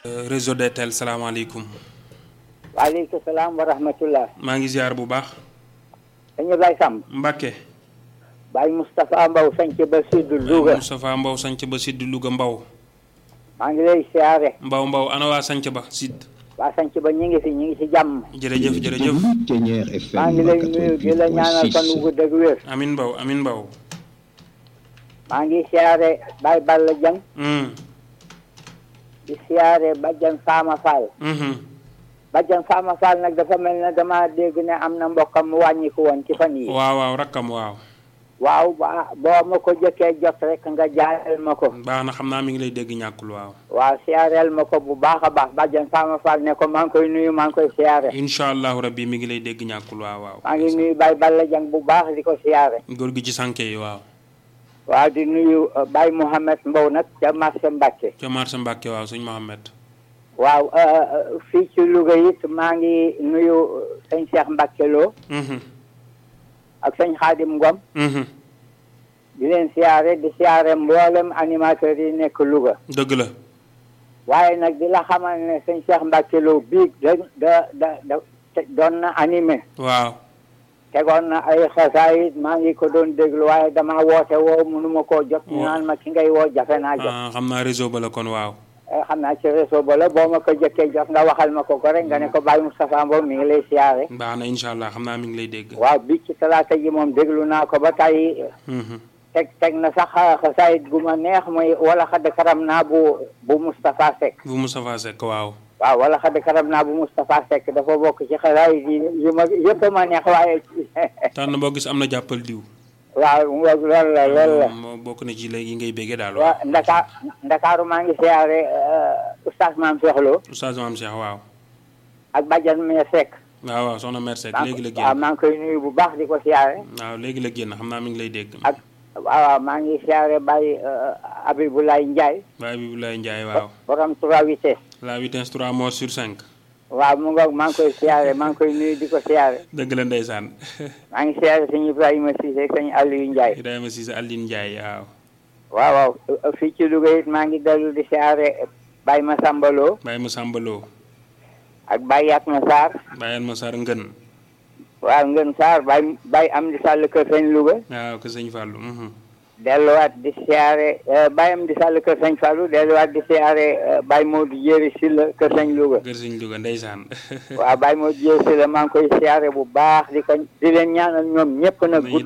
réseau DTL salaamaaleykum. waaleykum salaam wa rahmatullah. maa ngi ziar bu baax. dañu Baye Samb. Mbacke. Baye Moustapha Mbow sanc ba Sud Louga. Moustapha Mbow sanc ba Sidd Louga Mbow. maa ngi lay siyaare. Mbow Mbow ana waa sanc ba Sidd. waa sanc ba ñu ngi fi ñu ngi ci jàmm. jërëjëf jërëjëf. maa ngi lay nuyu di la ñaanal fan wu gudd ak wér. amin Mbow amin Mbow. maa ngi siyaare Baye Balla Dieng. Mm. di siyaare Badiane Fama Fall. Mhm. Badiane Fama Fall nag dafa mel ne dama dégg ne am na mbokkam mu wàññiku woon ci fan yi waaw waaw rakkam waaw. waaw ba boo ma ko jëkkee jot rek nga jaareel ma ko. baax na xam naa mi ngi lay dégg ñàkkul waaw. waaw siyaareel ma ko bu baax a baax Badiane Fama Fall ne ko maa ngi koy nuyu maa ngi koy siyaare. incha allahu rabbi mi ngi lay dégg ñàkkul waaw waaw. maa ngi nuyu Baye Balla Dieng bu baax di ko siyaare. góor gi ci sànke yi waaw. waaw di nuyu uh, Baye Mouhamed Mbow nag ca marché Mbacke. ca marché Mbacke waaw sëñ Mohamed. waaw uh, uh, fii ci Louga it maa ngi nuyu sëñ Cheikh Mbacke Lo Mhm. ak sëñ Khadim Ngom Mhm. di leen siyaare di siyaare mboolem animateurs yi nekk Louga. dëgg la. waaye nag di la xamal ne sëñ Cheikh Mbacke Lo biig da da da da te- doon na animé. waaw. tegoon na ay xasaayit maa ngi ko doon déglu waaye dama woote woo mënuma koo jot. ñu naan ma ki ngay woo jafe naa jot. ah xam naa réseau ba la kon waaw. Eh, xam naa ci réseau ba la boo ma ko jëkkee jot nga waxal ma ko ko rek nga ne ko Baye Moustapha Mbow mi ngi lay siyaare. baax na incha allah xam naa mi ngi lay dégg. waaw bi ci talaata ji moom déglu naa ko ba tey Mhm. teg teg na sax xasaayit gu ma neex mooy wala xadd karam naa bu bu Moustapha Seck. bu Moustapha Seck waaw. waaw wala xadd karam naa bu Moustapha Seck dafa bokk ci xasaayit yi yu ma yëpp a ma neex waaye. tànn boo gis am na jàppal diw. waaw mu ngoog loolu la loolu la. moo bokk na ci léegi yi ngay béggee daal. waaw Ndaka Ndakaaru maa ngi siyaare oustaz Maam Cheikh Lo Oustaz Maam Cheikh waaw. ak Badiane Meye Seck. waaw waaw soxna Mère Seck maa léegi la waaw génn. maa ngi koy nuyu bu baax di ko siyaare. waaw léegi la génn xam naa mi ngi lay dégg. ak waaw waaw maa ngi siyaare Baye Abibulaye Ndiaye. Baye Biboulaye Ndiaye waaw. borom trois vitesses. la vitesse 3 morts sur 5. waaw mu ngoog maa ngi koy siyaare maa ngi koy nuyu di ko siyaare. dëgg la ndeysaan. maa ngi siyaare sëñ Ibrahima Cissé sëñ Aliou Ndiaye. Ibrahima Cissé Aline Ndiaye waaw. waaw waaw fii ci Louga it maa ngi dellu di siyaare Baye Massamba Lo Baye Massamba Lo. ak Baye Yatma Sarr. Baye Alma Sarr Ngën. waaw Ngën Sarr Baye Baye Amdi Sall Kër Sëñ Louga. waaw ko sëñ Fallou. mhm. delluwaat di siyaare Baye Amdi Sall Kër Sëñ Fallou delluwaat di siyaare Baye Modou Jéeri Silla Kër Sëñ Louga. kër sëñ Louga ndeysaan. waaw Baye Modou Jéeri Silla maa ngi koy siyaare bu baax di ko di leen ñaanal ñoom ñëpp nag. Nañu